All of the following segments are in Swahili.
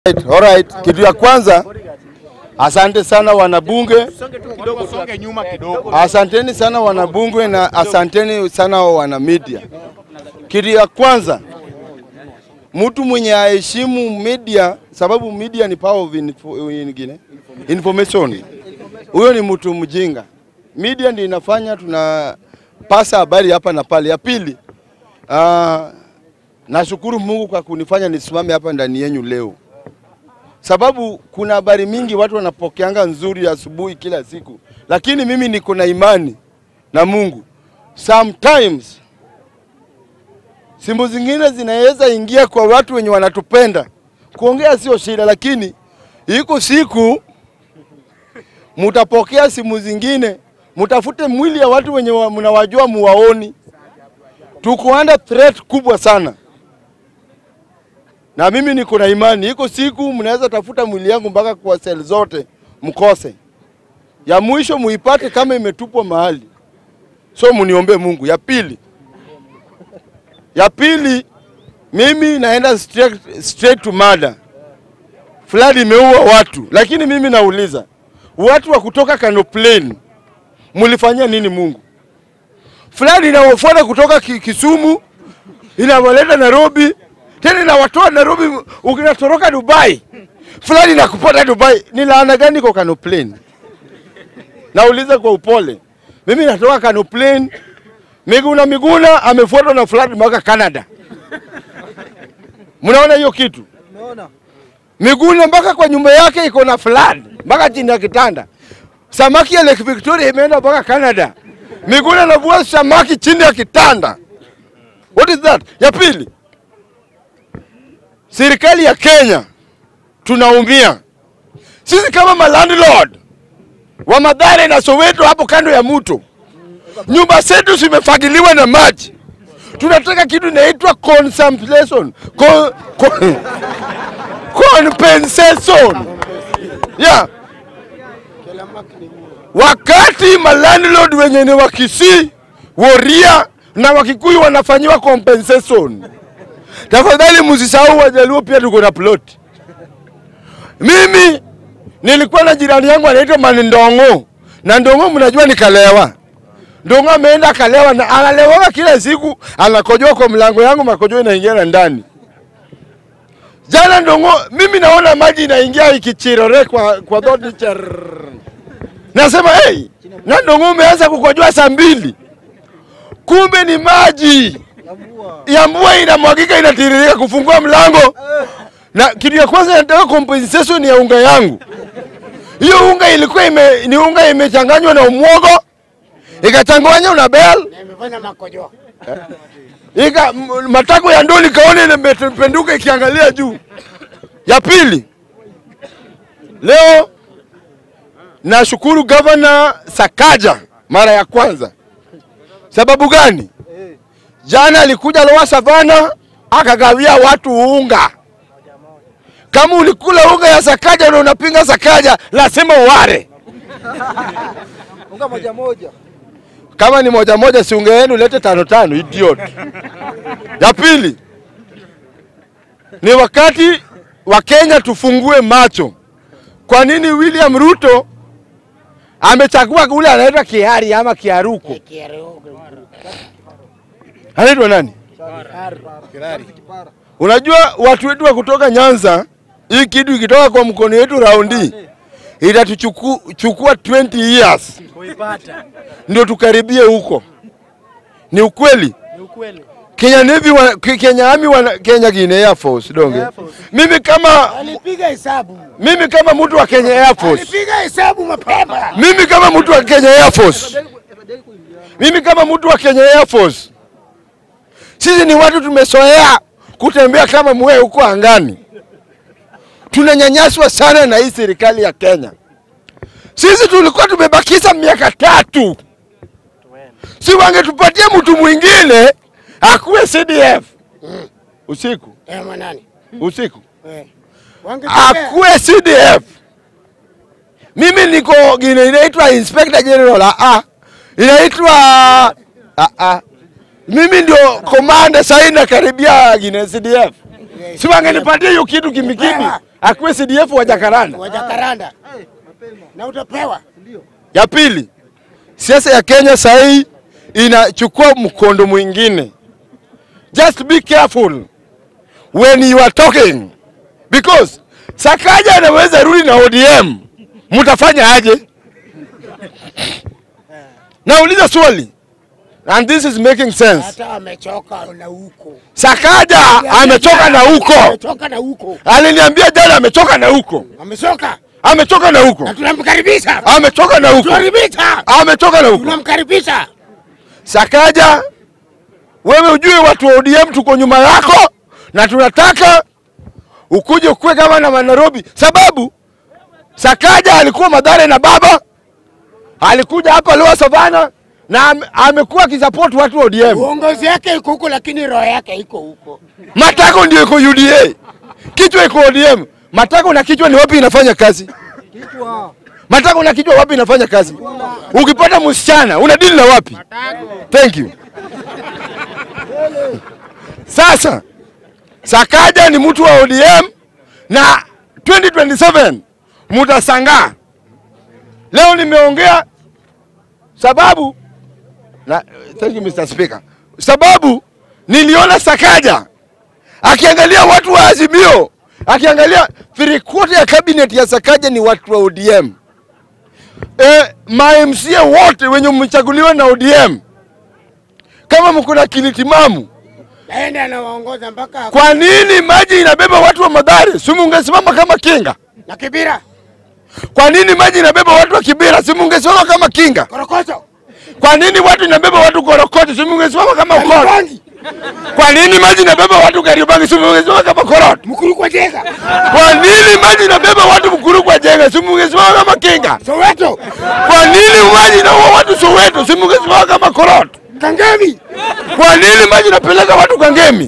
Alright, alright. Kitu ya kwanza, asante sana wanabunge, Songe nyuma kidogo. asanteni sana wanabunge na asanteni sana wana media. Kitu ya kwanza, mtu mwenye aheshimu media, sababu media ni power of info, ingine, information. Huyo ni mtu mjinga. Media ndio inafanya tunapasa habari hapa na pale. Ya pili, uh, nashukuru Mungu kwa kunifanya nisimame hapa ndani yenyu leo sababu kuna habari mingi watu wanapokeanga nzuri asubuhi kila siku, lakini mimi niko na imani na Mungu. Sometimes simu zingine zinaweza ingia kwa watu wenye wanatupenda. Kuongea sio shida, lakini iko siku mutapokea simu zingine, mutafute mwili ya watu wenye wa- mnawajua muwaoni. Tuko under threat kubwa sana na mimi niko na imani, iko siku mnaweza tafuta mwili yangu mpaka kwa sel zote mkose, ya mwisho muipate kama imetupwa mahali. So muniombe Mungu. Ya pili, ya pili, mimi naenda straight, straight to murder. Flood imeua watu, lakini mimi nauliza watu wa kutoka Kano Plain mulifanyia nini Mungu? Flood inawafuata kutoka Ki- Kisumu inawaleta Nairobi tena inawatoa Nairobi, ukinatoroka Dubai fulani nakupata Dubai. Ni laana gani kwa Kano Plain? Nauliza kwa upole, mimi natoka Kano Plain, Miguna Miguna amefuatwa na flood mpaka Canada. Mnaona hiyo kitu? Miguna mpaka kwa nyumba yake iko na flood mpaka chini ya kitanda. Samaki ya Lake Victoria imeenda mpaka Canada. Miguna anavua samaki chini ya kitanda. What is that? Ya pili, serikali ya Kenya tunaumia sisi kama malandlord wa Mathare na Soweto hapo kando ya mto, nyumba zetu zimefagiliwa na maji. Tunataka kitu inaitwa compensation Con, con, compensation yeah. Wakati malandlord wenye ni Wakisii, Woria na Wakikuyu wanafanyiwa compensation Tafadhali msisahau Wajaluo pia tuko na plot. Mimi nilikuwa na jirani yangu anaitwa Manindongo na Ndongo, mnajua nikalewa. Ndongo ameenda akalewa na analewa kila siku, anakojoa kwa mlango yangu, makojoa inaingia na ndani. Jana Ndongo, mimi naona maji inaingia ikichirore kwa kwa dhoti char. Nasema hey, na Ndongo umeanza kukojoa saa mbili, kumbe ni maji ya mvua inamwagika inatiririka kufungua mlango. Na kitu ya kwanza nataka compensation ya unga yangu. Hiyo unga ilikuwa ime, ni unga imechanganywa na umwogo ikachanganywa na bel Nimefanya makojo. ika m- matako ya ndoni kaone imependuka ikiangalia juu. Ya pili, leo nashukuru gavana Sakaja mara ya kwanza. Sababu gani? Jana alikuja Lower Savana akagawia watu unga. Kama ulikula unga ya Sakaja na unapinga Sakaja, lazima uware. Unga moja moja. Kama ni moja moja, si unga yenu lete tano tano, idiot. Ya pili ni wakati wa Kenya tufungue macho. Kwa nini William Ruto amechagua ule anaitwa Kiari ama Kiaruko? Anaitwa nani? Unajua watu wetu wa kutoka Nyanza, hii kitu ikitoka kwa mkono wetu raundi itatuchukua 20 years Kuipata. ndio tukaribie huko. Ni ukweli. Ni ukweli. Kenya Navy wana, Ke- Kenya Army wana, Kenya Guinea Air Force donge. Air Force. Mimi kama Alipiga hesabu. mimi kama mtu wa Kenya Air Force. Alipiga hesabu mapema. Mimi kama mtu wa Kenya Air Force. Mimi kama mtu wa Kenya Air Force. Sisi ni watu tumezoea kutembea kama mwe huko angani. Tunanyanyaswa sana na hii serikali ya Kenya. Sisi tulikuwa tumebakisha miaka tatu, si wangetupatia mtu mwingine akuwe CDF usiku Eh, mwanani. usiku Eh. Wangetokea. akuwe CDF. Mimi niko gine inaitwa Inspector General ah, ah. inaitwa ah, ah. Mimi ndio komanda sasa nakaribia gine CDF. Si wangenipatia hiyo kitu kimikimi. akuwe CDF wa Jakaranda. wa Jakaranda na utapewa. Ya pili, siasa ya Kenya saa hii inachukua mkondo mwingine. Just be careful when you are talking because Sakaja anaweza rudi na ODM, mtafanya aje? Nauliza swali and this is making sense. Hata amechoka na huko, Sakaja amechoka na huko, amechoka na huko, aliniambia jana amechoka na huko, amechoka amechoka na huko, na tunamkaribisha, amechoka na huko, tunamkaribisha, amechoka na huko. tunamkaribisha. Sakaja, wewe ujue watu wa ODM tuko nyuma yako na tunataka ukuje ukue kama na Nairobi, sababu Sakaja alikuwa Madhare na baba, alikuja hapa Lower Savana na ame- amekuwa akisupport watu wa ODM. Uongozi yake iko huko, lakini roho yake iko huko. Matako ndio iko UDA, kichwa iko ODM. Matako na kichwa ni wapi inafanya kazi? Kichwa. Matako na kichwa wapi inafanya kazi? Ukipata msichana una deal na wapi? Thank you. Sasa Sakaja ni mtu wa ODM na 2027 mutasangaa. Leo nimeongea sababu na, thank you Mr. Speaker. Sababu niliona Sakaja akiangalia watu wa Azimio, akiangalia three quarter ya cabinet ya Sakaja ni watu wa ODM. E, ma MCA wote wenye mmechaguliwa na ODM, kama mko na akili timamu, Aende anawaongoza mpaka kwa nini maji inabeba watu wa Madhare? Si mungesimama kama kinga? na Kibira Kwa nini maji inabeba watu wa Kibera? Si mungesimama kama kinga? Korokocho Kwa nini watu inabeba watu Korokoti? Si mungesimama kama Ukoro? Bangi Kwa nini maji inabeba watu Kariobangi? Si mungesimama kama Korot? Mkuru kwa Jega Kwa nini maji inabeba watu Mkuru kwa Jenga? Si mungesimama kama kinga? Soweto Kwa nini maji inaua watu Soweto? Si mungesimama kama Korot? Kangemi Kwa nini maji inapeleka watu Kangemi?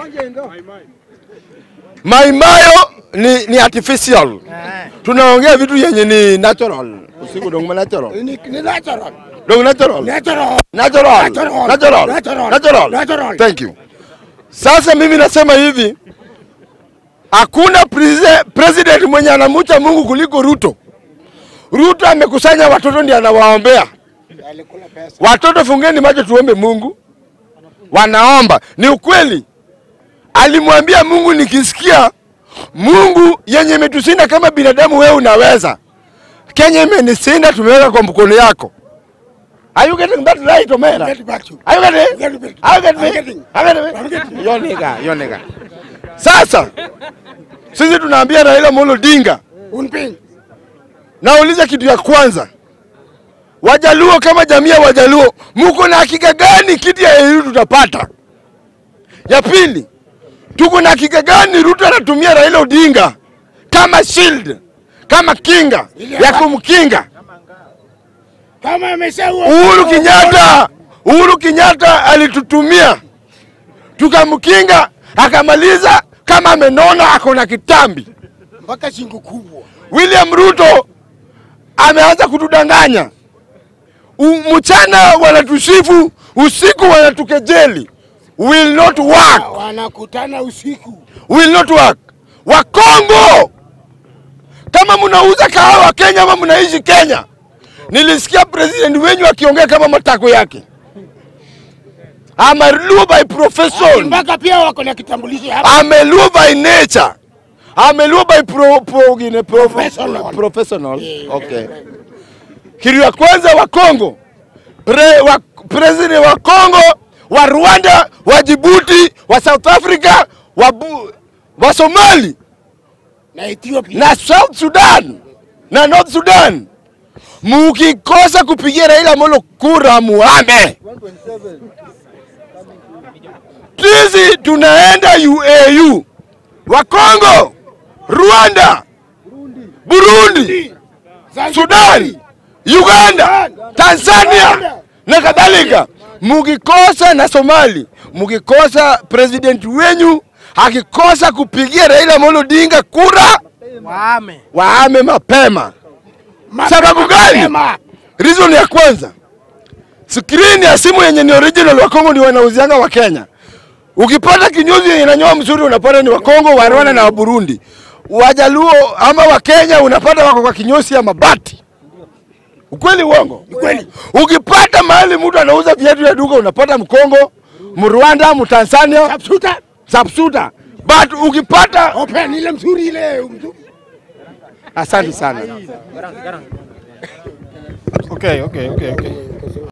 Maimayo ni, ni artificial. Tunaongea vitu yenye ni natural. Usiku dongma natural. ni, ni natural Dong natural. natural Natural. Natural. Natural. Natural. Natural. Natural. Thank you. Sasa mimi nasema hivi, hakuna prese- president mwenye anamucha Mungu kuliko Ruto. Ruto amekusanya watoto ndiye anawaombea alikula pesa watoto. Fungeni macho tuombe Mungu, wanaomba. Ni ukweli, alimwambia Mungu, nikisikia Mungu yenye imetusinda kama binadamu, wewe unaweza. Kenya imenisinda, tumeweka kwa mkono yako. Are you getting that right, Omera? get back to Are you getting? Get it. Are you getting I'm me? getting. Are you getting me? I'm getting. Yo nigga, yo nigga. Sasa sisi tunaambia Raila Amolo Odinga, unping nauliza kitu ya kwanza, Wajaluo kama jamii ya Wajaluo, muko na hakika gani kiti ya EU tutapata? Ya pili, tuko na hakika gani Ruto anatumia Raila Odinga kama shield, kama kinga ya kumkinga kama ameshaua Uhuru Kenyatta, Uhuru Kenyatta alitutumia tukamkinga, akamaliza kama amenona, ako na kitambi. mpaka shingo kubwa William Ruto ameanza kutudanganya. U- Mchana wanatusifu, usiku wanatukejeli. Will not work, wanakutana usiku will not work. Wakongo, kama mnauza kahawa Kenya ama mnaishi Kenya, nilisikia president wenyu akiongea kama matako yake. I'm a Luo by profession. mpaka pia wako na kitambulisho hapa I'm a Luo by nature. I'm a Luo by pro, pro, gine, pro, Professional. professional. Yeah. Okay. Kitu ya kwanza wa Kongo, pre, wa, president wa Kongo, wa Rwanda, wa Djibouti, wa South Africa, wa, Bu- wa Somali na Ethiopia na South Sudan na North Sudan, mukikosa kupigia Raila Amolo kura muame. 127. Sisi tunaenda UAU, wa Kongo, Rwanda, Burundi, Sudan, Uganda, Tanzania na kadhalika. Mukikosa na Somali, mukikosa president wenyu akikosa kupigia Raila Amolo Odinga kura, Waame. waame mapema. Mapema, Sababu gani? mapema. Reason ya kwanza, skrini ya simu yenye ni original wa Kongo ndio wanauzianga wa Kenya. Ukipata kinyozi yenye inanyoa mzuri unapata ni wa Kongo, wa Rwanda na wa Burundi. Wajaluo ama Wakenya unapata wako kwa kinyosi ya mabati. Ukweli uongo? Ukweli. Ukipata mahali mtu anauza viatu ya duka unapata Mkongo, Mrwanda, Mtanzania, Subsuta. Sapsuta. But ukipata Open ile mzuri ile mzuri. asante sana. Okay, okay, okay, okay.